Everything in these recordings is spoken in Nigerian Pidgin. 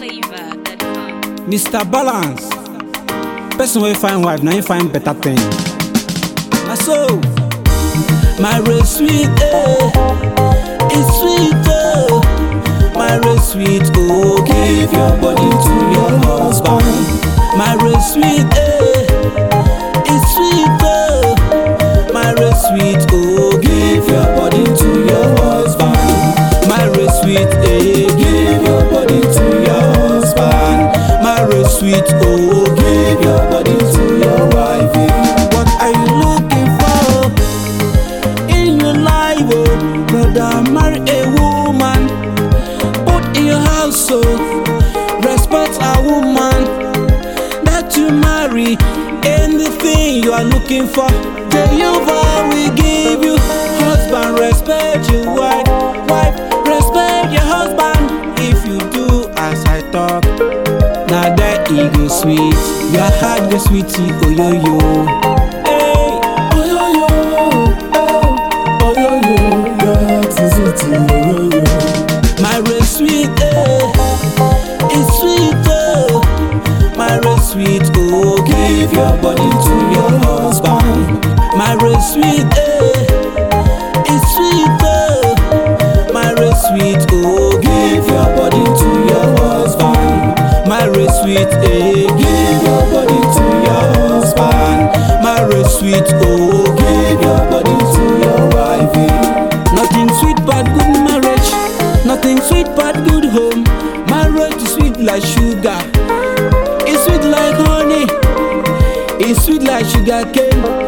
NigerFlavor.com. Mr. Balance. Person wey find wife, now you find better thing. Na so, my race sweet, eh, it's sweet, oh. My race sweet, oh, give your body to your husband. My race sweet, eh, it's sweet, oh. My race sweet, oh, give your body to your husband. My race sweet, eh, give your body to your husband. My race sweet, oh, give your body to your wife. What are you looking for in your life, oh, brother? Marry a woman, put in your house, so respect a woman that you marry. Anything you are looking for, Jehovah will give you. Husband, respect your wife. Wife, respect your husband. If you do as I talk, now that e go sweet. Your heart go sweetie, oh yo yo. Hey, oh yo yo, oh, oh yo yo, your heart is sweetie, oh yo yo. My race sweet, eh, it's sweet, oh. My race sweet, oh, give your body to your husband. My race sweet, eh, it's sweet, oh. My race sweet, oh, give your body to your husband. My race sweet, eh, give your body to your husband. My race sweet, oh, give your body to your wife. Nothing sweet but good marriage. Nothing sweet but good home. Marriage is sweet like sugar. It's sweet like honey. It's sweet like sugar cane.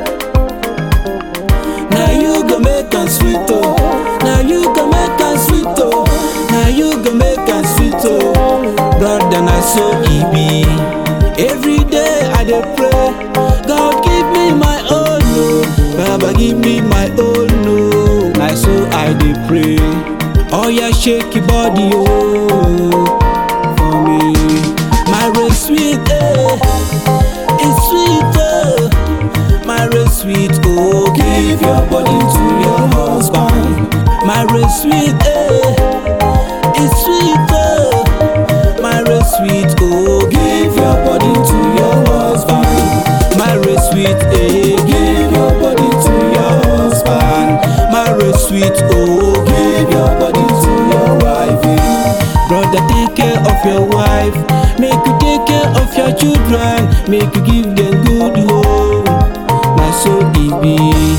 Now you go make am sweet oh. Now you go make am sweet oh. Now you go make am sweet oh. Brother na so e be. Every day I dey pray. God give me my own oh. Baba give me my own oh. Na so I dey pray. Oh yeah, shake your body oh. For me, my race sweet eh. It's sweet oh. My race sweet, oh, give your body to your husband. My race sweet, eh, it's sweet, oh. My race sweet, oh, give your body to your husband. My race sweet, eh, give your body to your husband. My race sweet, oh, give your body to your wife. Brother, take care of your wife. Make you take care of your children. Make you give them good home. Na so e be.